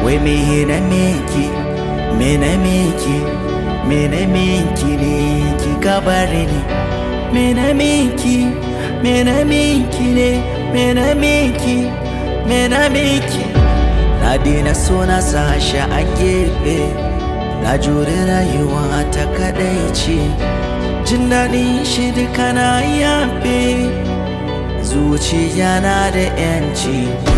wai me na miki me na miki me na miki ne ki kabari ne me na miki me na miki ne me na miki me na miki na daina so na sashi a gefe na jure rayuwa ta kadai ce jin daɗin shi duka na yafe zuciya na da yanci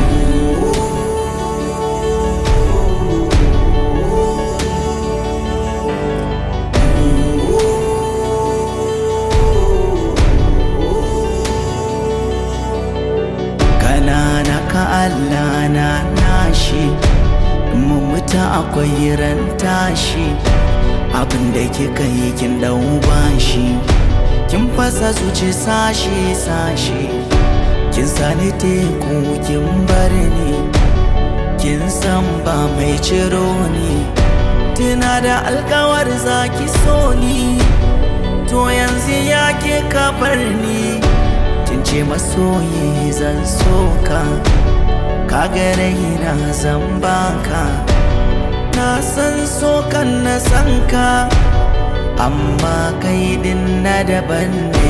kanana ka Allah na nashi mu mutu akwai ran tashi abinda kika yi kin dau bashi kin fasa zuci sashi sashi kin sani teku kin bar ni kin san ba mai ciro ni tuna da alkawar zaki so ni to yanzu ya ke kafar ni kin ce masoyi zan soka ka gare na zan baka na san sokan na san ka amma kai din na daban ne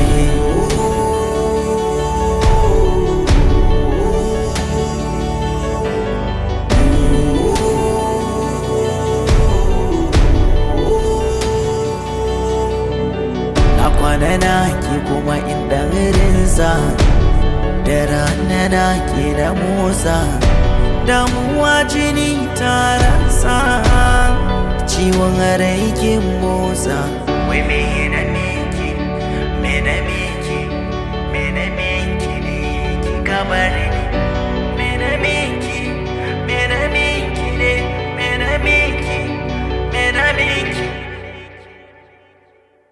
na kwana na ki kuma inda rinsa da rana na ke da motsa damuwa jini tarasa ciwon rai ke motsa wai me na miki me na miki me na miki ne ki kabari ne me na miki me na miki ne me na miki me na miki